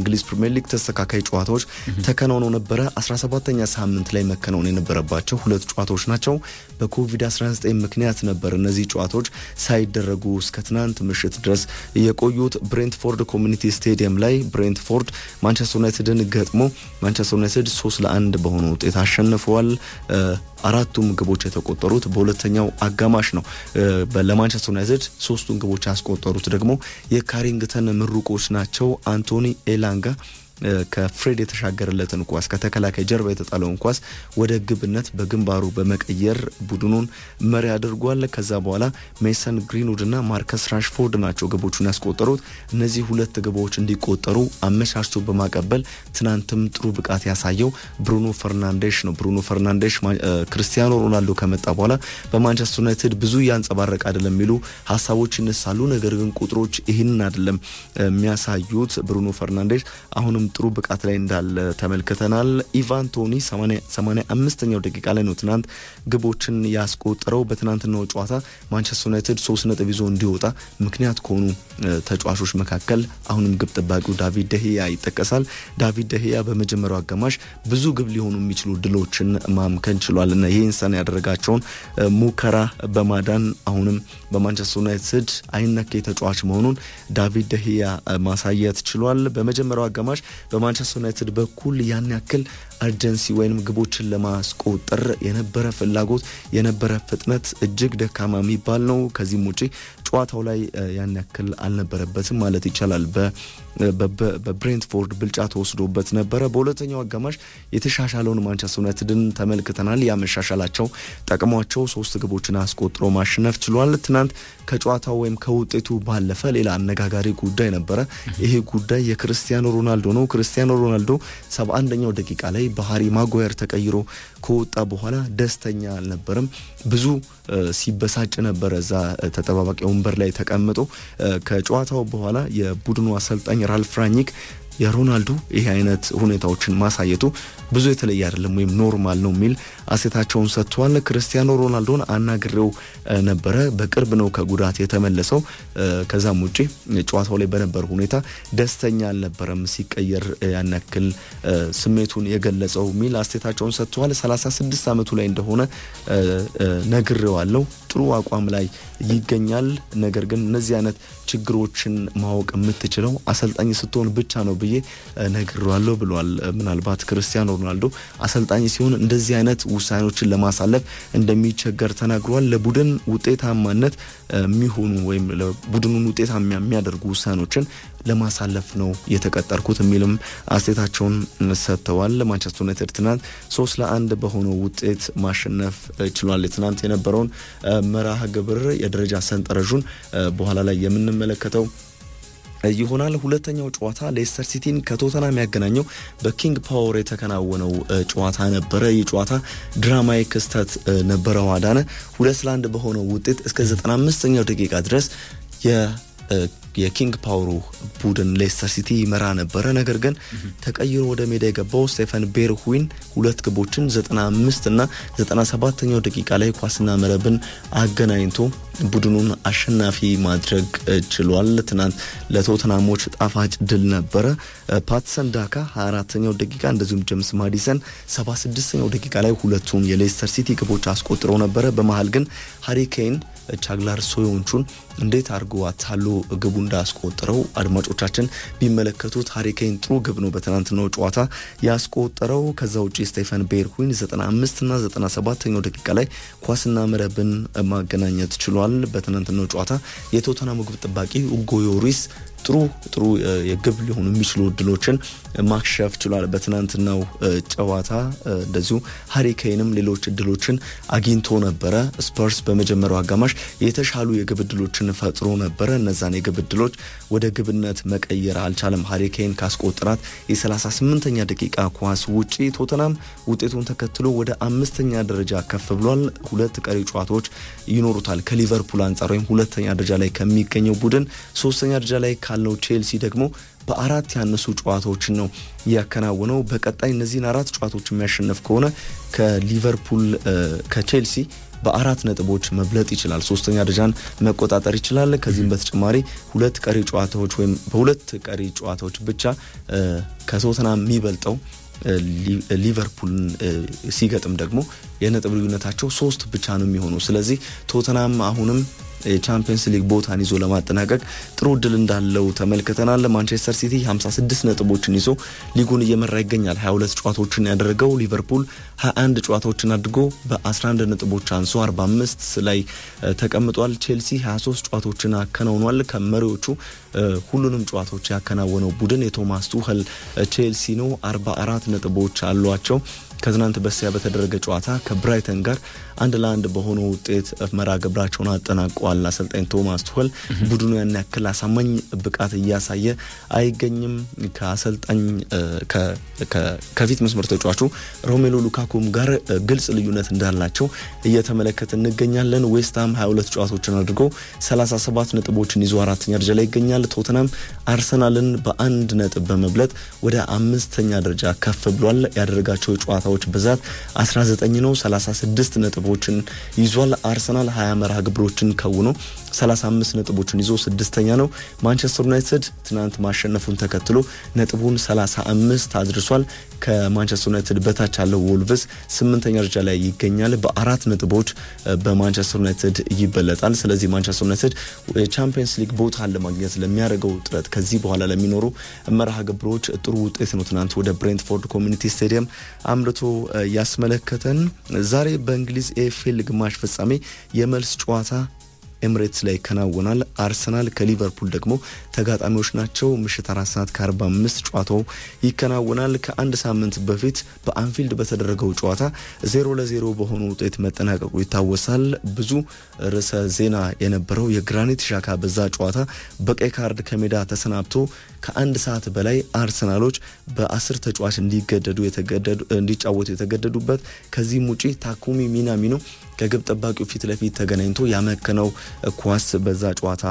የእንግሊዝ ፕሪምየር ሊግ ተስተካካይ ጨዋታዎች ተከናውነው ነበረ። 17ኛ ሳምንት ላይ መከናወን የነበረባቸው ሁለት ጨዋታዎች ናቸው። በኮቪድ-19 ምክንያት ነበር እነዚህ ጨዋታዎች ሳይደረጉ እስከ ትናንት ምሽት ድረስ የቆዩት። ብሬንትፎርድ ኮሚኒቲ ስቴዲየም ላይ ብሬንትፎርድ ማንቸስተር ዩናይትድን ገጥሞ ማንቸስተር ዩናይትድ ሶስት ለአንድ በሆነ ውጤት አሸንፈዋል። አራቱም ግቦች የተቆጠሩት በሁለተኛው አጋማሽ ነው። ለማንቸስተር ዩናይትድ ሶስቱን ግቦች ያስቆጠሩት ደግሞ የካሪንግተን ምሩቆች ናቸው። አንቶኒ ኤላንጋ ከፍሬድ የተሻገረለትን ኳስ ከተከላካይ ጀርባ የተጣለውን ኳስ ወደ ግብነት በግንባሩ በመቀየር ቡድኑን መሪ አድርጓል። ከዛ በኋላ ሜሰን ግሪንውድ እና ማርከስ ራሽፎርድ ናቸው ግቦቹን ያስቆጠሩት። እነዚህ ሁለት ግቦች እንዲቆጠሩ አመቻችቶ በማቀበል ትናንትም ጥሩ ብቃት ያሳየው ብሩኖ ፈርናንዴሽ ነው። ብሩኖ ፈርናንዴሽ ክርስቲያኖ ሮናልዶ ከመጣ በኋላ በማንቸስተር ዩናይትድ ብዙ እያንጸባረቅ አይደለም የሚሉ ሀሳቦች ይነሳሉ። ነገር ግን ቁጥሮች ይህንን አይደለም የሚያሳዩት። ብሩኖ ፈርናንዴሽ አሁንም ጥሩ ብቃት ላይ እንዳለ ተመልክተናል። ኢቫን ቶኒ 85ኛው ደቂቃ ላይ ነው ትናንት ግቦችን ያስቆጠረው። በትናንትናው ጨዋታ ማንቸስተር ዩናይትድ ሶስት ነጥብ ይዞ እንዲወጣ ምክንያት ከሆኑ ተጫዋቾች መካከል አሁንም ግብ ጠባቂው ዳቪድ ደህያ ይጠቀሳል። ዳቪድ ደህያ በመጀመሪያው አጋማሽ ብዙ ግብ ሊሆኑ የሚችሉ ድሎችን ማምከን ችሏል እና ይህን ሰን ያደረጋቸውን ሙከራ በማዳን አሁንም በማንቸስተር ዩናይትድ አይነኬ ተጫዋች መሆኑን ዳቪድ ደህያ ማሳየት ችሏል። በመጀመሪያው አጋማሽ በማንቸስተር ዩናይትድ በኩል ያን ያክል አርጀንሲ ወይም ግቦችን ለማስቆጠር የነበረ ፍላጎት የነበረ ፍጥነት እጅግ ደካማ የሚባል ነው። ከዚህም ውጪ ጨዋታው ላይ ያን ያክል አልነበረበትም ማለት ይቻላል። በብሬንትፎርድ ብልጫ ተወስዶበት ነበረ። በሁለተኛው አጋማሽ የተሻሻለውን ማንቸስተር ዩናይትድን ተመልክተናል። ያመሻሻላቸው ጠቅሟቸው ሶስት ግቦችን አስቆጥሮ ማሸነፍ ችሏል። ትናንት ከጨዋታው ወይም ከውጤቱ ባለፈ ሌላ አነጋጋሪ ጉዳይ ነበረ። ይሄ ጉዳይ የክርስቲያኖ ሮናልዶ ነው። ክርስቲያኖ ሮናልዶ ሰባ አንደኛው ደቂቃ ላይ በሃሪ ማጓየር ተቀይሮ ከወጣ በኋላ ደስተኛ አልነበረም። ብዙ ሲበሳጭ ነበረ እዛ ተጠባባቂ ወንበር ላይ ተቀምጦ። ከጨዋታው በኋላ የቡድኑ አሰልጣኝ ራልፍ ራኒክ የሮናልዶ ይህ አይነት ሁኔታዎችን ማሳየቱ ብዙ የተለየ አይደለም ወይም ኖርማል ነው የሚል አሴታቸውን ሰጥተዋል። ክርስቲያኖ ሮናልዶን አናግሬው ነበረ። በቅርብ ነው ከጉዳት የተመለሰው። ከዛም ውጪ ጨዋታው ላይ በነበረ ሁኔታ ደስተኛ አልነበረም፣ ሲቀየር ያን ያክል ስሜቱን የገለጸው የሚል አሴታቸውን ሰጥተዋል። 36 ዓመቱ ላይ እንደሆነ ነግሬዋለሁ። ጥሩ አቋም ላይ ይገኛል። ነገር ግን እነዚህ አይነት ችግሮችን ማወቅ የምትችለው አሰልጣኝ ስትሆን ብቻ ነው ብዬ ነግሬዋለሁ ብሏል። ምናልባት ክርስቲያኖ ሮናልዶ አሰልጣኝ ሲሆን እንደዚህ አይነት ውሳኔዎችን ለማሳለፍ እንደሚቸገር ተናግሯል። ለቡድን ውጤታማነት የሚሆኑ ወይም ለቡድኑን ውጤታማ የሚያደርጉ ውሳኔዎችን ለማሳለፍ ነው የተቀጠርኩት የሚልም አስተያየታቸውን ሰጥተዋል። ማንቸስተር ዩናይትድ ትናንት ሶስት ለአንድ በሆነው ውጤት ማሸነፍ ችሏል። ትናንት የነበረውን መርሃ ግብር የደረጃ ሰንጠረዡን በኋላ ላይ የምንመለከተው ይሆናል። ሁለተኛው ጨዋታ ሌስተር ሲቲን ከቶተናም ያገናኘው በኪንግ ፓወር የተከናወነው ጨዋታ ነበረ። ይህ ጨዋታ ድራማዊ ክስተት ነበረው። አዳነ ሁለት ለአንድ በሆነው ውጤት እስከ 95ኛው ደቂቃ ድረስ የኪንግ ፓወሩ ቡድን ሌስተር ሲቲ ይመራ ነበረ። ነገር ግን ተቀይሮ ወደ ሜዳ የገባው ስቴፈን ቤርሁዊን ሁለት ግቦችን 95 እና 97ኛው ደቂቃ ላይ ኳስና መረብን አገናኝቶ ቡድኑን አሸናፊ ማድረግ ችሏል። ትናንት ለቶተናሞች ጣፋጭ ድል ነበረ። ፓትሰን ዳካ 24ኛው ደቂቃ እንደዚሁም ጀምስ ማዲሰን 76ኛው ደቂቃ ላይ ሁለቱን የሌስተር ሲቲ ግቦች አስቆጥረው ነበረ። በመሀል ግን ሃሪ ኬን ቻግላር ሶዮንቹን እንዴት አድርጎ አታሎ ግቡ እንዳስቆጠረው አድማጮቻችን ቢመለከቱት ሃሪኬን ጥሩ ግብ ነው በትናንትናው ጨዋታ ያስቆጠረው። ከዛ ውጭ ስቴፈን ቤርኩዊን 95 እና 97ኛው ደቂቃ ላይ ኳስና መረብን ማገናኘት ችሏል። በትናንትናው ጨዋታ የቶተናሙ ግብ ጠባቂ ኡጎ ዮሪስ ጥሩ ጥሩ የግብ ሊሆኑ የሚችሉ እድሎችን ማክሸፍ ችሏል። በትናንትናው ጨዋታ እንደዚሁ ሃሪኬንም ሌሎች እድሎችን አግኝቶ ነበረ። ስፐርስ በመጀመሪያው አጋማሽ የተሻሉ የግብ እድሎችን ፈጥሮ ነበረ። እነዛን የግብ እድሎች ወደ ግብነት መቀየር አልቻለም። ሃሪኬን ካስቆጠራት የ38ኛ ደቂቃ ኳስ ውጪ ቶተናም ውጤቱን ተከትሎ ወደ አምስተኛ ደረጃ ከፍ ብሏል። ሁለት ቀሪ ጨዋታዎች ይኖሩታል ከሊቨርፑል አንጻር ወይም ሁለተኛ ደረጃ ላይ ከሚገኘው ቡድን ሶስተኛ ደረጃ ላይ ካለው ቼልሲ ደግሞ በአራት ያነሱ ጨዋታዎችን ነው ያከናወነው። በቀጣይ እነዚህን አራት ጨዋታዎች የሚያሸንፍ ከሆነ ከሊቨርፑል ከቼልሲ በአራት ነጥቦች መብለጥ ይችላል። ሶስተኛ ደረጃን መቆጣጠር ይችላል። ከዚህም በተጨማሪ ሁለት ቀሪ ጨዋታዎች ወይም በሁለት ቀሪ ጨዋታዎች ብቻ ከቶተናም የሚበልጠው ሊቨርፑልን ሲገጥም ደግሞ የነጥብ ልዩነታቸው ሶስት ብቻ ነው የሚሆነው። ስለዚህ ቶተናም አሁንም የቻምፒየንስ ሊግ ቦታን ይዞ ለማጠናቀቅ ጥሩ እድል እንዳለው ተመልክተናል። ማንቸስተር ሲቲ 56 ነጥቦችን ይዞ ሊጉን እየመራ ይገኛል። 22 ጨዋታዎችን ያደረገው ሊቨርፑል 21 ጨዋታዎችን አድርጎ በ11 ነጥቦች አንሶ 45 ላይ ተቀምጧል። ቼልሲ 23 ጨዋታዎችን አከናውኗል። ከመሪዎቹ ሁሉንም ጨዋታዎች ያከናወነው ቡድን የቶማስ ቱኸል ቼልሲ ነው። 44 ነጥቦች አሏቸው። ከትናንት በስቲያ በተደረገ ጨዋታ ከብራይተን ጋር አንድ ለአንድ በሆነ ውጤት መርሃ ግብራቸውን አጠናቀዋል። አሰልጣኝ ቶማስ ቱኸል ቡድኑ ያን ያክል አሳማኝ ብቃት እያሳየ አይገኝም። ከአሰልጣኝ ከፊት መስመር ተጫዋቹ ሮሜሎ ሉካኩም ጋር ግልጽ ልዩነት እንዳላቸው እየተመለከት እንገኛለን። ዌስትሃም 22 ጨዋታዎችን አድርጎ 37 ነጥቦችን ይዞ አራተኛ ደረጃ ላይ ይገኛል። ቶተናም አርሰናልን በአንድ ነጥብ በመብለጥ ወደ አምስተኛ ደረጃ ከፍ ብሏል። ያደረጋቸው የጨዋታዎች ብዛት 19 ነው። 36 ነጥቦችን ይዟል። አርሰናል 20 መርሃ ግብሮችን ከውኖ 35 ነጥቦችን ይዞ ስድስተኛ ነው። ማንቸስተር ዩናይትድ ትናንት ማሸነፉን ተከትሎ ነጥቡን 35 አድርሷል። ከማንቸስተር ዩናይትድ በታች ያለው ወልቭስ ስምንተኛ ደረጃ ላይ ይገኛል። በአራት ነጥቦች በማንቸስተር ዩናይትድ ይበለጣል። ስለዚህ ማንቸስተር ዩናይትድ የቻምፒየንስ ሊግ ቦታን ለማግኘት ለሚያደርገው ጥረት ከዚህ በኋላ ለሚኖሩ መርሃ ግብሮች ጥሩ ውጤት ነው ትናንት ወደ ብሬንትፎርድ ኮሚኒቲ ስቴዲየም አምርቶ ያስመለከተን። ዛሬ በእንግሊዝ ኤኤፍኤል ግማሽ ፍጻሜ የመልስ ጨዋታ ኤምሬትስ ላይ ይከናወናል። አርሰናል ከሊቨርፑል ደግሞ ተጋጣሚዎች ናቸው። ምሽት አራት ሰዓት ከአርባ አምስት ጨዋታው ይከናወናል። ከአንድ ሳምንት በፊት በአንፊልድ በተደረገው ጨዋታ ዜሮ ለዜሮ በሆኑ ውጤት መጠናቀቁ ይታወሳል። ብዙ ርዕሰ ዜና የነበረው የግራኒት ሻካ በዛ ጨዋታ በቀይ ካርድ ከሜዳ ተሰናብቶ ከአንድ ሰዓት በላይ አርሰናሎች በአስር ተጫዋች እንዲገደዱ እንዲጫወቱ የተገደዱበት ከዚህም ውጪ ታኩሚ ሚናሚኖ ከግብ ጠባቂው ፊት ለፊት ተገናኝቶ ያመከነው ኳስ በዛ ጨዋታ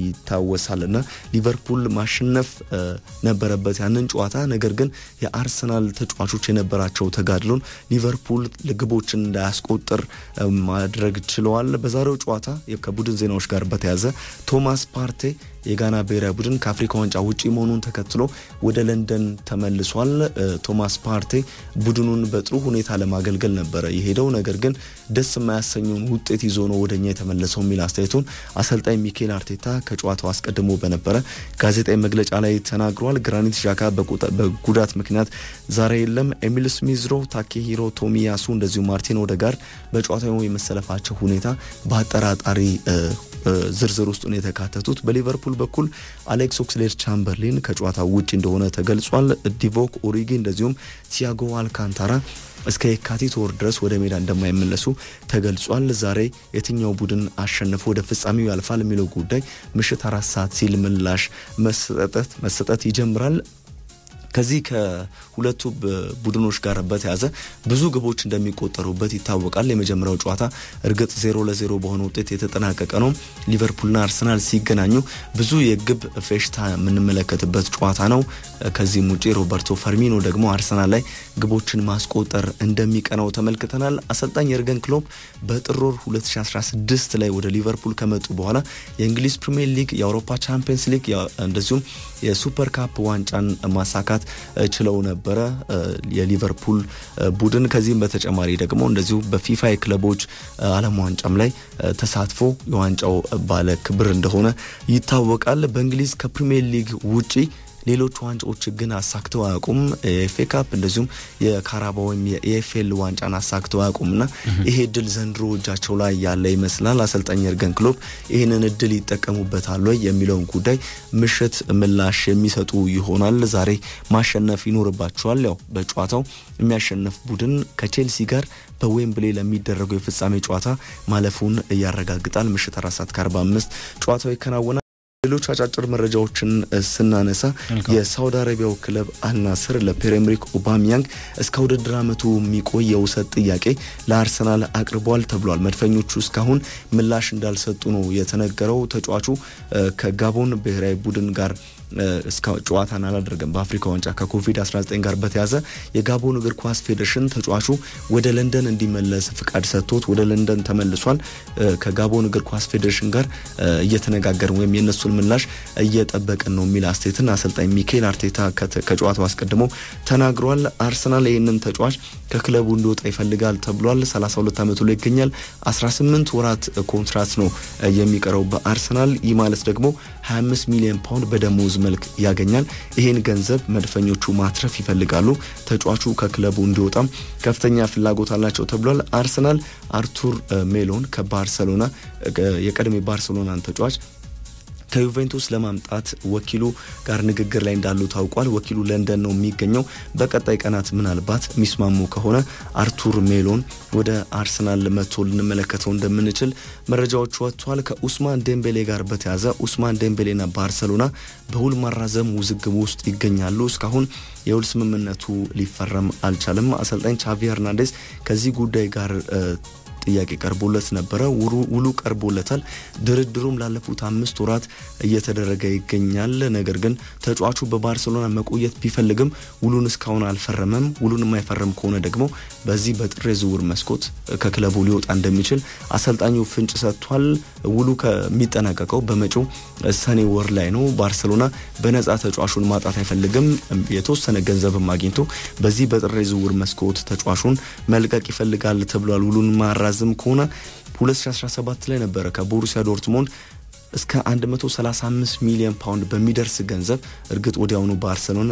ይታወሳል እና ሊቨርፑል ማሸነፍ ነበረበት ያንን ጨዋታ። ነገር ግን የአርሰናል ተጫዋቾች የነበራቸው ተጋድሎን ሊቨርፑል ግቦችን እንዳያስቆጥር ማድረግ ችለዋል። በዛሬው ጨዋታ ከቡድን ዜናዎች ጋር በተያዘ ቶማስ ፓርቴ የጋና ብሔራዊ ቡድን ከአፍሪካ ዋንጫ ውጪ መሆኑን ተከትሎ ወደ ለንደን ተመልሷል። ቶማስ ፓርቴ ቡድኑን በጥሩ ሁኔታ ለማገልገል ነበረ የሄደው። ነገር ግን ደስ የማያሰኘውን ውጤት ይዞ ነው ወደኛ የተመለሰው የሚል አስተያየቱን አሰልጣኝ ሚኬል አርቴታ ከጨዋታው አስቀድሞ በነበረ ጋዜጣዊ መግለጫ ላይ ተናግሯል። ግራኒት ዣካ በጉዳት ምክንያት ዛሬ የለም። ኤሚል ስሚዝሮ፣ ታኬሂሮ ቶሚያሱ እንደዚሁ ማርቲን ኦዴጋርድ በጨዋታው የመሰለፋቸው ሁኔታ በአጠራጣሪ ዝርዝር ውስጥ ነው የተካተቱት። በሊቨርፑል በኩል አሌክስ ኦክስሌድ ቻምበርሊን ከጨዋታ ውጭ እንደሆነ ተገልጿል። ዲቮክ ኦሪጊ እንደዚሁም ቲያጎ አልካንታራ እስከ የካቲት ወር ድረስ ወደ ሜዳ እንደማይመለሱ ተገልጿል። ዛሬ የትኛው ቡድን አሸንፎ ወደ ፍጻሜው ያልፋል የሚለው ጉዳይ ምሽት አራት ሰዓት ሲል ምላሽ መሰጠት መሰጠት ይጀምራል። ከዚህ ከሁለቱ ቡድኖች ጋር በተያዘ ብዙ ግቦች እንደሚቆጠሩበት ይታወቃል። የመጀመሪያው ጨዋታ እርግጥ ዜሮ ለዜሮ በሆነ ውጤት የተጠናቀቀ ነው። ሊቨርፑልና አርሰናል ሲገናኙ ብዙ የግብ ፌሽታ የምንመለከትበት ጨዋታ ነው። ከዚህም ውጭ ሮበርቶ ፈርሚኖ ደግሞ አርሰናል ላይ ግቦችን ማስቆጠር እንደሚቀናው ተመልክተናል። አሰልጣኝ የርገን ክሎፕ በጥር ወር 2016 ላይ ወደ ሊቨርፑል ከመጡ በኋላ የእንግሊዝ ፕሪሚየር ሊግ፣ የአውሮፓ ቻምፒየንስ ሊግ እንደዚሁም የሱፐር ካፕ ዋንጫን ማሳካት ችለው ነበረ የሊቨርፑል ቡድን። ከዚህም በተጨማሪ ደግሞ እንደዚሁ በፊፋ የክለቦች ዓለም ዋንጫም ላይ ተሳትፎ የዋንጫው ባለ ክብር እንደሆነ ይታወቃል። በእንግሊዝ ከፕሪሚየር ሊግ ውጪ ሌሎች ዋንጫዎች ግን አሳክተው አያውቁም። የኤፍኤ ካፕ እንደዚሁም የካራባ ወይም የኤፍኤል ዋንጫን አሳክተው አያውቁም እና ይሄ እድል ዘንድሮ እጃቸው ላይ ያለ ይመስላል። አሰልጣኝ የርገን ክሎፕ ይህንን እድል ይጠቀሙበታል ወይ የሚለውን ጉዳይ ምሽት ምላሽ የሚሰጡ ይሆናል። ዛሬ ማሸነፍ ይኖርባቸዋል። ያው በጨዋታው የሚያሸንፍ ቡድን ከቼልሲ ጋር በዌምብሌ ለሚደረገው የፍጻሜ ጨዋታ ማለፉን ያረጋግጣል። ምሽት አራት ሰዓት ከአርባ አምስት ጨዋታው ይከናወናል። ሌሎች አጫጭር መረጃዎችን ስናነሳ የሳውዲ አረቢያው ክለብ አልናስር ለፒየር ኤምሪክ ኦባሚያንግ እስከ ውድድር ዓመቱ የሚቆይ የውሰት ጥያቄ ለአርሰናል አቅርቧል ተብሏል። መድፈኞቹ እስካሁን ምላሽ እንዳልሰጡ ነው የተነገረው። ተጫዋቹ ከጋቦን ብሔራዊ ቡድን ጋር እስከ ጨዋታን አላደረገም። በአፍሪካ ዋንጫ ከኮቪድ-19 ጋር በተያዘ የጋቦን እግር ኳስ ፌዴሬሽን ተጫዋቹ ወደ ለንደን እንዲመለስ ፍቃድ ሰጥቶት ወደ ለንደን ተመልሷል። ከጋቦን እግር ኳስ ፌዴሬሽን ጋር እየተነጋገርን ወይም የእነሱን ምላሽ እየጠበቅን ነው የሚል አስተያየትን አሰልጣኝ ሚኬል አርቴታ ከጨዋታው አስቀድሞ ተናግሯል። አርሰናል ይህንን ተጫዋች ከክለቡ እንዲወጣ ይፈልጋል ተብሏል። 32 ዓመቱ ላይ ይገኛል። 18 ወራት ኮንትራት ነው የሚቀረው በአርሰናል ይህ ማለት ደግሞ 25 ሚሊዮን ፓውንድ በደሞዝ መልክ ያገኛል። ይህን ገንዘብ መድፈኞቹ ማትረፍ ይፈልጋሉ። ተጫዋቹ ከክለቡ እንዲወጣም ከፍተኛ ፍላጎት አላቸው ተብሏል። አርሰናል አርቱር ሜሎን ከባርሰሎና የቀድሞ ባርሰሎናን ተጫዋች ከዩቬንቱስ ለማምጣት ወኪሉ ጋር ንግግር ላይ እንዳሉ ታውቋል። ወኪሉ ለንደን ነው የሚገኘው። በቀጣይ ቀናት ምናልባት የሚስማሙ ከሆነ አርቱር ሜሎን ወደ አርሰናል መጥቶ ልንመለከተው እንደምንችል መረጃዎች ወጥቷል። ከኡስማን ዴምቤሌ ጋር በተያዘ ኡስማን ዴምቤሌና ባርሰሎና በውል ማራዘም ውዝግብ ውስጥ ይገኛሉ። እስካሁን የውል ስምምነቱ ሊፈረም አልቻለም። አሰልጣኝ ቻቪ ሄርናንዴዝ ከዚህ ጉዳይ ጋር ጥያቄ ቀርቦለት ነበረ። ውሉ ቀርቦለታል። ድርድሩም ላለፉት አምስት ወራት እየተደረገ ይገኛል። ነገር ግን ተጫዋቹ በባርሴሎና መቆየት ቢፈልግም ውሉን እስካሁን አልፈረመም። ውሉን የማይፈረም ከሆነ ደግሞ በዚህ በጥር የዝውውር መስኮት ከክለቡ ሊወጣ እንደሚችል አሰልጣኙ ፍንጭ ሰጥቷል። ውሉ ከሚጠናቀቀው በመጪው ሰኔ ወር ላይ ነው። ባርሴሎና በነፃ ተጫዋቹን ማጣት አይፈልግም። የተወሰነ ገንዘብም አግኝቶ በዚህ በጥር የዝውውር መስኮት ተጫዋቹን መልቀቅ ይፈልጋል ተብሏል። ውሉን ማራዘም ከሆነ 2017 ላይ ነበረ ከቦሩሲያ ዶርትሞንድ እስከ 135 ሚሊዮን ፓውንድ በሚደርስ ገንዘብ እርግጥ ወዲያውኑ ባርሰሎና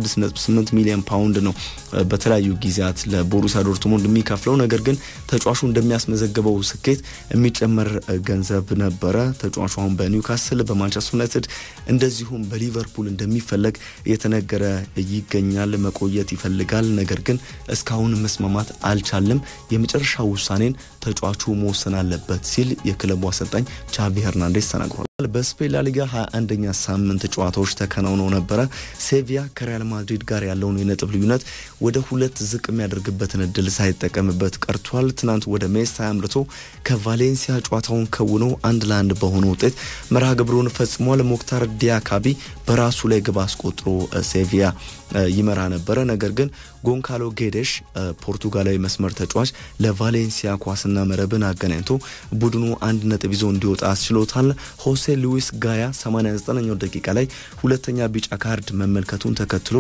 96.8 ሚሊዮን ፓውንድ ነው በተለያዩ ጊዜያት ለቦሩሲያ ዶርትሙንድ የሚከፍለው። ነገር ግን ተጫዋቹ እንደሚያስመዘግበው ስኬት የሚጨመር ገንዘብ ነበረ። ተጫዋቹ አሁን በኒውካስል፣ በማንቸስተር ዩናይትድ እንደዚሁም በሊቨርፑል እንደሚፈለግ እየተነገረ ይገኛል። መቆየት ይፈልጋል። ነገር ግን እስካሁን መስማማት አልቻለም። የመጨረሻ ውሳኔን ተጫዋቹ መወሰን አለበት ሲል የክለቡ አሰልጣኝ ቻቪ ሄርናንዴስ ተናግሯል። በስፔን ላሊጋ 21ኛ ሳምንት ጨዋታዎች ተከናውነው ነበረ። ሴቪያ ከሪያል ማድሪድ ጋር ያለውን የነጥብ ልዩነት ወደ ሁለት ዝቅ የሚያደርግበትን እድል ሳይጠቀምበት ቀርቷል። ትናንት ወደ ሜስታ አምርቶ ከቫሌንሲያ ጨዋታውን ከውኖ አንድ ለአንድ በሆነ ውጤት መርሃ ግብሩን ፈጽሟል። ሞክታር ዲያካቢ በራሱ ላይ ግብ አስቆጥሮ ሴቪያ ይመራ ነበረ። ነገር ግን ጎንካሎ ጌዴሽ ፖርቱጋላዊ መስመር ተጫዋች ለቫሌንሲያ ኳስና መረብን አገናኝቶ ቡድኑ አንድ ነጥብ ይዞ እንዲወጣ አስችሎታል። ሆሴ ሉዊስ ጋያ 89ኛው ደቂቃ ላይ ሁለተኛ ቢጫ ካርድ መመልከቱን ተከትሎ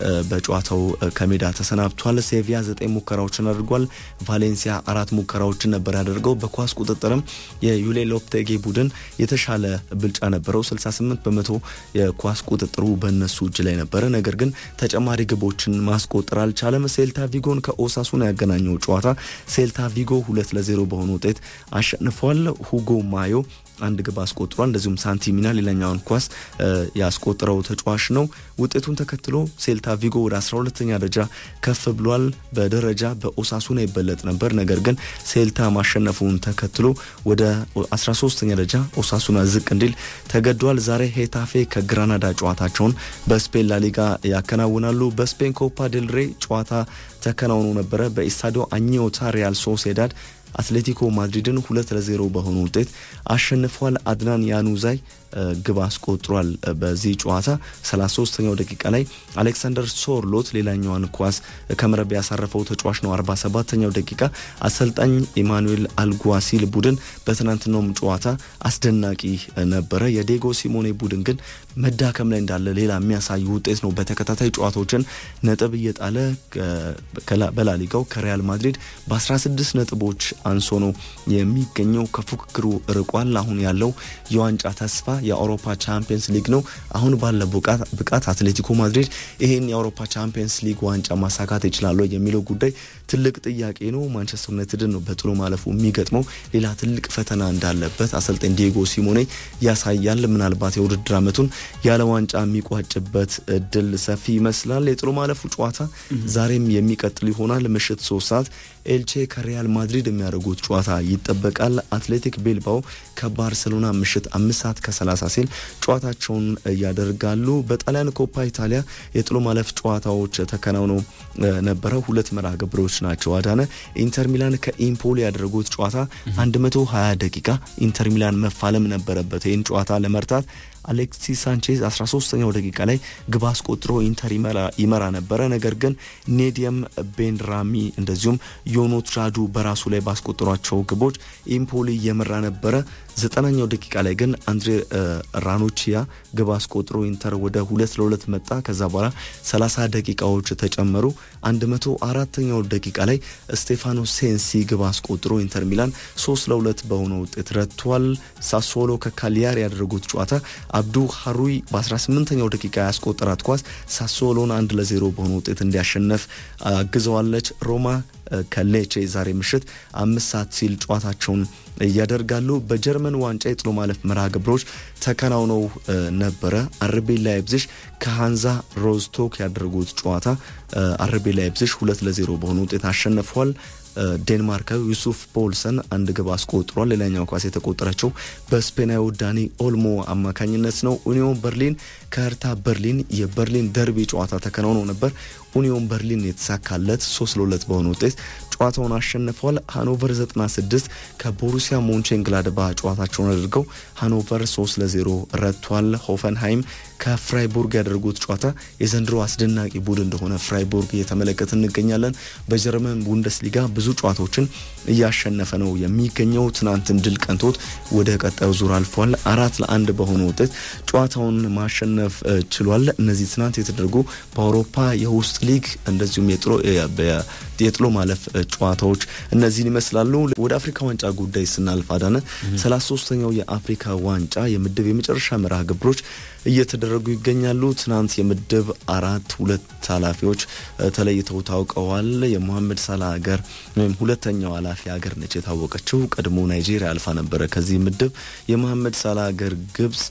በጨዋታው ከሜዳ ተሰናብቷል። ሴቪያ ዘጠኝ ሙከራዎችን አድርጓል። ቫሌንሲያ አራት ሙከራዎችን ነበር ያደርገው። በኳስ ቁጥጥርም የዩሌ ሎፕቴጌ ቡድን የተሻለ ብልጫ ነበረው። 68 በመቶ የኳስ ቁጥጥሩ በእነሱ እጅ ላይ ነበረ። ነገር ግን ተጨማሪ ግቦችን ማስቆጠር አልቻለም። ሴልታ ቪጎን ከኦሳሱን ያገናኘው ጨዋታ ሴልታ ቪጎ ሁለት ለዜሮ በሆነ ውጤት አሸንፏል። ሁጎ ማዮ አንድ ግብ አስቆጥሯል። እንደዚሁም ሳንቲሚና ሌላኛውን ኳስ ያስቆጠረው ተጫዋች ነው። ውጤቱን ተከትሎ ሴልታ ቪጎ ወደ 12ኛ ደረጃ ከፍ ብሏል። በደረጃ በኦሳሱና ይበለጥ ነበር። ነገር ግን ሴልታ ማሸነፉን ተከትሎ ወደ 13ኛ ደረጃ ኦሳሱና ዝቅ እንዲል ተገዷል። ዛሬ ሄታፌ ከግራናዳ ጨዋታቸውን በስፔን ላሊጋ ያከናውናሉ። በስፔን ኮፓ ዴል ሬ ጨዋታ ተከናውኖ ነበረ። በኢስታዲዮ አኝዮታ ሪያል ሶሴዳድ አትሌቲኮ ማድሪድን ሁለት ለዜሮ በሆኑ ውጤት አሸንፏል። አድናን ያኑዛይ ግብ አስቆጥሯል። በዚህ ጨዋታ 33ኛው ደቂቃ ላይ አሌክሳንደር ሶርሎት ሌላኛዋን ኳስ ከመረብ ያሳረፈው ተጫዋች ነው። 47ኛው ደቂቃ አሰልጣኝ ኢማኑኤል አልጓሲል ቡድን በትናንትናውም ጨዋታ አስደናቂ ነበረ። የዴጎ ሲሞኔ ቡድን ግን መዳከም ላይ እንዳለ ሌላ የሚያሳይ ውጤት ነው። በተከታታይ ጨዋታዎችን ነጥብ እየጣለ በላሊጋው ከሪያል ማድሪድ በ16 ነጥቦች አንሶ ነው የሚገኘው። ከፉክክሩ ርቋል። አሁን ያለው የዋንጫ ተስፋ የአውሮፓ ቻምፒየንስ ሊግ ነው። አሁን ባለ ብቃት አትሌቲኮ ማድሪድ ይህን የአውሮፓ ቻምፒየንስ ሊግ ዋንጫ ማሳካት ይችላሉ የሚለው ጉዳይ ትልቅ ጥያቄ ነው። ማንቸስተር ዩናይትድን ነው በጥሎ ማለፉ የሚገጥመው። ሌላ ትልቅ ፈተና እንዳለበት አሰልጣኝ ዲየጎ ሲሞኔ ያሳያል። ምናልባት የውድድር ዓመቱን ያለ ዋንጫ የሚቋጭበት እድል ሰፊ ይመስላል። የጥሎ ማለፉ ጨዋታ ዛሬም የሚቀጥል ይሆናል። ምሽት ሶስት ሰዓት ኤልቼ ከሪያል ማድሪድ የሚያደርጉት ጨዋታ ይጠበቃል። አትሌቲክ ቤልባው ከባርሴሎና ምሽት አምስት ሰዓት ከ30 ሲል ጨዋታቸውን ያደርጋሉ። በጣሊያን ኮፓ ኢታሊያ የጥሎ ማለፍ ጨዋታዎች ተከናውነው ነበረ። ሁለት መርሃ ግብሮች ናቸው። አዳነ ኢንተር ሚላን ከኢምፖሊ ያደረጉት ጨዋታ 120 ደቂቃ ኢንተር ሚላን መፋለም ነበረበት ይህን ጨዋታ ለመርታት አሌክሲስ ሳንቼዝ 13ኛው ደቂቃ ላይ ግብ አስቆጥሮ ኢንተር ይመራ ነበረ። ነገር ግን ኔዲየም ቤንራሚ እንደዚሁም ዮኖትራዱ በራሱ ላይ ባስቆጠሯቸው ግቦች ኢምፖሊ እየመራ ነበረ። ዘጠናኛው ደቂቃ ላይ ግን አንድሬ ራኖቺያ ግብ አስቆጥሮ ኢንተር ወደ ሁለት ለሁለት መጣ። ከዛ በኋላ 30 ደቂቃዎች ተጨመሩ። 104ኛው ደቂቃ ላይ ስቴፋኖ ሴንሲ ግብ አስቆጥሮ ኢንተር ሚላን 3 ለሁለት በሆነ ውጤት ረቷል። ሳሶሎ ከካሊያሪ ያደረጉት ጨዋታ አብዱ ሀሩይ በ18ኛው ደቂቃ ያስቆጠራት ኳስ ሳሶሎን አንድ ለዜሮ በሆነ ውጤት እንዲያሸነፍ አግዘዋለች። ሮማ ከሌቼ ዛሬ ምሽት አምስት ሰዓት ሲል ጨዋታቸውን እያደርጋሉ። በጀርመን ዋንጫ የጥሎ ማለፍ መርሃ ግብሮች ተከናውነው ነበረ። አርቤ ላይፕዚሽ ከሃንዛ ሮስቶክ ያደረጉት ጨዋታ አርቤ ላይፕዚሽ ሁለት ለዜሮ በሆነ ውጤት አሸንፏል። ዴንማርካዊ ዩሱፍ ፖልሰን አንድ ግብ አስቆጥሯል። ሌላኛው ኳስ የተቆጠረችው በስፔናዊ ዳኒ ኦልሞ አማካኝነት ነው። ኡኒዮን በርሊን ከህርታ በርሊን የበርሊን ደርቢ ጨዋታ ተከናውኖ ነበር። ኡኒዮን በርሊን የተሳካለት ሶስት ለሁለት በሆነ ውጤት ጨዋታውን አሸንፏል። ሃኖቨር 96 ከቦሩሲያ ሞንቼንግላድባ ጨዋታቸውን አድርገው ሃኖቨር 3 ለ0 ረቷል። ሆፈንሃይም ከፍራይቡርግ ያደረጉት ጨዋታ የዘንድሮ አስደናቂ ቡድን እንደሆነ ፍራይቡርግ እየተመለከት እንገኛለን። በጀርመን ቡንደስሊጋ ብዙ ጨዋታዎችን እያሸነፈ ነው የሚገኘው። ትናንትም ድል ቀንቶት ወደ ቀጣዩ ዙር አልፏል። አራት ለአንድ በሆነ ውጤት ጨዋታውን ማሸነፍ ችሏል። እነዚህ ትናንት የተደረጉ በአውሮፓ የውስጥ ሊግ እንደዚሁም የጥሎ ማለፍ ጨዋታዎች እነዚህን ይመስላሉ። ወደ አፍሪካ ዋንጫ ጉዳይ ስናልፍ አዳነ ሰላሳ ሶስተኛው የአፍሪካ ዋንጫ የምድብ የመጨረሻ መርሃ ግብሮች እየተደረጉ ይገኛሉ። ትናንት የምድብ አራት ሁለት ኃላፊዎች ተለይተው ታውቀዋል። የሞሐመድ ሳላ ሀገር ወይም ሁለተኛው ኃላፊ ሀገር ነች የታወቀችው። ቀድሞ ናይጄሪያ አልፋ ነበረ ከዚህ ምድብ የሞሐመድ ሳላ ሀገር ግብጽ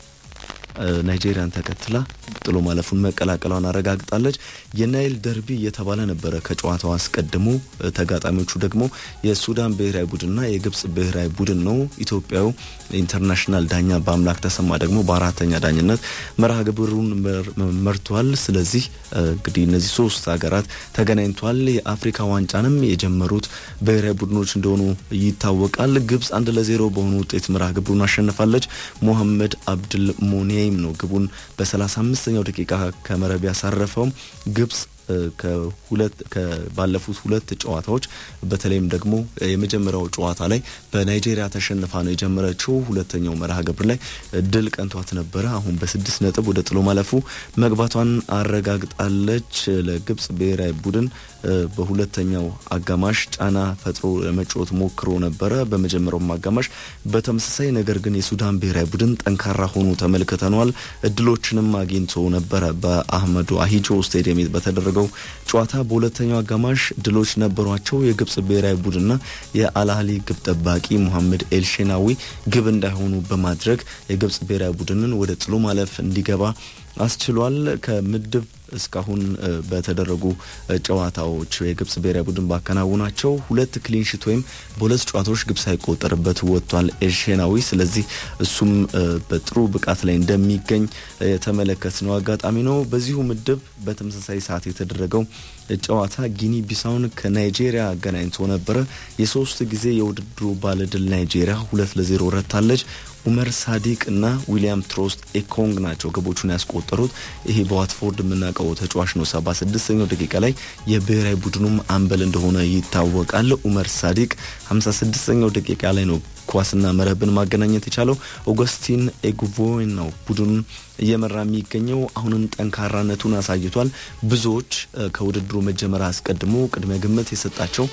ናይጄሪያን ተከትላ ጥሎ ማለፉን መቀላቀሏን አረጋግጣለች። የናይል ደርቢ እየተባለ ነበረ ከጨዋታው አስቀድሞ። ተጋጣሚዎቹ ደግሞ የሱዳን ብሔራዊ ቡድንና የግብጽ ብሔራዊ ቡድን ነው። ኢትዮጵያዊ ኢንተርናሽናል ዳኛ በአምላክ ተሰማ ደግሞ በአራተኛ ዳኝነት መርሃ ግብሩን መርቷል። ስለዚህ እንግዲህ እነዚህ ሶስት ሀገራት ተገናኝቷል። የአፍሪካ ዋንጫንም የጀመሩት ብሔራዊ ቡድኖች እንደሆኑ ይታወቃል። ግብጽ አንድ ለዜሮ በሆኑ ውጤት መርሃ ግብሩን አሸንፋለች። ሞሐመድ አብድል ሞኔ ይም ነው ግቡን በ35ኛው ደቂቃ ከመረብ ያሳረፈው ግብጽ ከሁለት ባለፉት ሁለት ጨዋታዎች በተለይም ደግሞ የመጀመሪያው ጨዋታ ላይ በናይጄሪያ ተሸንፋ ነው የጀመረችው። ሁለተኛው መርሃ ግብር ላይ ድል ቀንቷት ነበረ። አሁን በስድስት ነጥብ ወደ ጥሎ ማለፉ መግባቷን አረጋግጣለች። ለግብጽ ብሔራዊ ቡድን በሁለተኛው አጋማሽ ጫና ፈጥሮ ለመጫወት ሞክሮ ነበረ በመጀመሪያውም አጋማሽ በተመሳሳይ ነገር ግን የሱዳን ብሔራዊ ቡድን ጠንካራ ሆኖ ተመልክተነዋል። እድሎችንም አግኝቶ ነበረ በአህመዱ አሂጆ ስቴዲየም በተደረገው ጨዋታ በሁለተኛው አጋማሽ ድሎች ነበሯቸው። የግብጽ ብሔራዊ ቡድንና የአልአህሊ ግብ ጠባቂ ሙሐመድ ኤልሼናዊ ግብ እንዳይሆኑ በማድረግ የግብጽ ብሔራዊ ቡድንን ወደ ጥሎ ማለፍ እንዲገባ አስችሏል። ከምድብ እስካሁን በተደረጉ ጨዋታዎች የግብጽ ብሔራዊ ቡድን ባከናውናቸው ሁለት ክሊንሽት ወይም በሁለት ጨዋታዎች ግብ ሳይቆጠርበት ወጥቷል ኤልሼናዊ። ስለዚህ እሱም በጥሩ ብቃት ላይ እንደሚገኝ የተመለከትነው አጋጣሚ ነው። በዚሁ ምድብ በተመሳሳይ ሰዓት የተደረገው ጨዋታ ጊኒ ቢሳውን ከናይጄሪያ አገናኝቶ ነበረ። የሶስት ጊዜ የውድድሩ ባለድል ናይጄሪያ ሁለት ለዜሮ ረታለች። ኡመር ሳዲቅ እና ዊሊያም ትሮስት ኤኮንግ ናቸው ግቦቹን ያስቆጠሩት። ይሄ በዋትፎርድ የምናውቀው ተጫዋች ነው። ሰባ ስድስተኛው ደቂቃ ላይ የብሔራዊ ቡድኑም አምበል እንደሆነ ይታወቃል። ኡመር ሳዲቅ ሀምሳ ስድስተኛው ደቂቃ ላይ ነው ኳስና መረብን ማገናኘት የቻለው። ኦገስቲን ኤጉቮን ነው ቡድኑን እየመራ የሚገኘው። አሁንም ጠንካራነቱን አሳይቷል። ብዙዎች ከውድድሩ መጀመር አስቀድሞ ቅድመ ግምት የሰጣቸው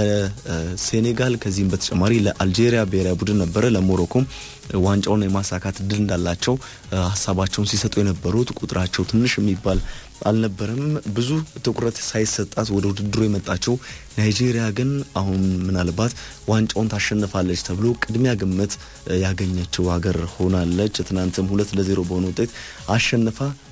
ለሴኔጋል ከዚህም በተጨማሪ ለአልጄሪያ ብሔራዊ ቡድን ነበረ። ለሞሮኮም ዋንጫውን የማሳካት እድል እንዳላቸው ሀሳባቸውን ሲሰጡ የነበሩት ቁጥራቸው ትንሽ የሚባል አልነበረም። ብዙ ትኩረት ሳይሰጣት ወደ ውድድሩ የመጣችው ናይጄሪያ ግን አሁን ምናልባት ዋንጫውን ታሸንፋለች ተብሎ ቅድሚያ ግምት ያገኘችው ሀገር ሆናለች። ትናንትም ሁለት ለዜሮ በሆነ ውጤት አሸንፋ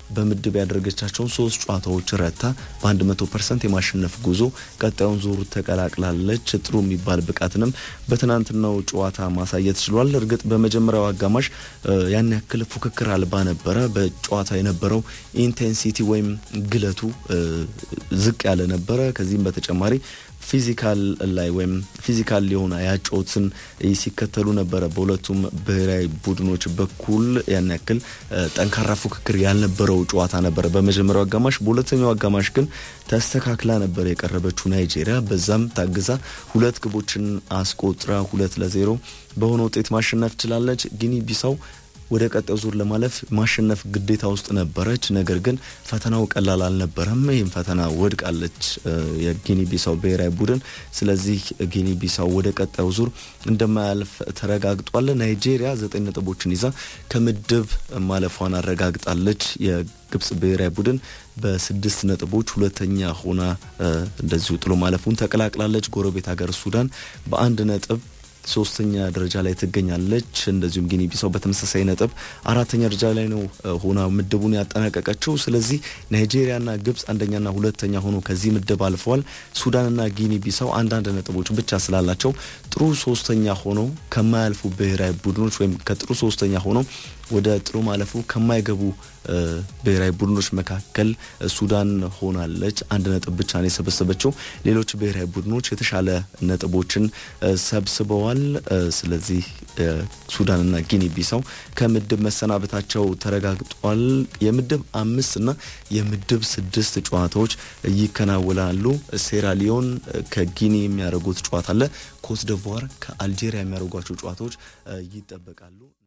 በምድብ ያደረገቻቸውን ሶስት ጨዋታዎች ረታ በ100 ፐርሰንት የማሸነፍ ጉዞ ቀጣዩን ዙር ተቀላቅላለች። ጥሩ የሚባል ብቃትንም በትናንትናው ጨዋታ ማሳየት ችሏል። እርግጥ በመጀመሪያው አጋማሽ ያን ያክል ፉክክር አልባ ነበረ። በጨዋታ የነበረው ኢንቴንሲቲ ወይም ግለቱ ዝቅ ያለ ነበረ። ከዚህም በተጨማሪ ፊዚካል ላይ ወይም ፊዚካል የሆነ ያጨዋወትን ሲከተሉ ነበረ። በሁለቱም ብሔራዊ ቡድኖች በኩል ያን ያክል ጠንካራ ፉክክር ያልነበረው ጨዋታ ነበረ በመጀመሪያው አጋማሽ። በሁለተኛው አጋማሽ ግን ተስተካክላ ነበር የቀረበችው ናይጄሪያ። በዛም ታግዛ ሁለት ግቦችን አስቆጥራ ሁለት ለዜሮ በሆነ ውጤት ማሸነፍ ችላለች። ጊኒ ቢሳው ወደ ቀጣዩ ዙር ለማለፍ ማሸነፍ ግዴታ ውስጥ ነበረች። ነገር ግን ፈተናው ቀላል አልነበረም። ይህም ፈተና ወድቃለች የጊኒ ቢሳው ብሔራዊ ቡድን። ስለዚህ ጊኒ ቢሳው ወደ ቀጣዩ ዙር እንደማያልፍ ተረጋግጧል። ናይጄሪያ ዘጠኝ ነጥቦችን ይዛ ከምድብ ማለፏን አረጋግጣለች። የግብጽ ብሔራዊ ቡድን በስድስት ነጥቦች ሁለተኛ ሆና እንደዚሁ ጥሎ ማለፉን ተቀላቅላለች። ጎረቤት ሀገር ሱዳን በአንድ ነጥብ ሶስተኛ ደረጃ ላይ ትገኛለች። እንደዚሁም ጊኒ ቢሳው በተመሳሳይ ነጥብ አራተኛ ደረጃ ላይ ነው ሆና ምድቡን ያጠናቀቀችው። ስለዚህ ናይጄሪያና ግብጽ አንደኛና ሁለተኛ ሆኖ ከዚህ ምድብ አልፈዋል። ሱዳንና ጊኒ ቢሳው አንዳንድ ነጥቦች ብቻ ስላላቸው ጥሩ ሶስተኛ ሆኖ ከማያልፉ ብሔራዊ ቡድኖች ወይም ከጥሩ ሶስተኛ ሆኖ ወደ ጥሩ ማለፉ ከማይገቡ ብሔራዊ ቡድኖች መካከል ሱዳን ሆናለች። አንድ ነጥብ ብቻ ነው የሰበሰበችው። ሌሎች ብሔራዊ ቡድኖች የተሻለ ነጥቦችን ሰብስበዋል። ስለዚህ ሱዳንና ጊኒ ቢሳው ከምድብ መሰናበታቸው ተረጋግጧል። የምድብ አምስት እና የምድብ ስድስት ጨዋታዎች ይከናወናሉ። ሴራሊዮን ከጊኒ የሚያደርጉት ጨዋታ አለ። ኮት ደቮር ከአልጄሪያ የሚያደርጓቸው ጨዋታዎች ይጠበቃሉ።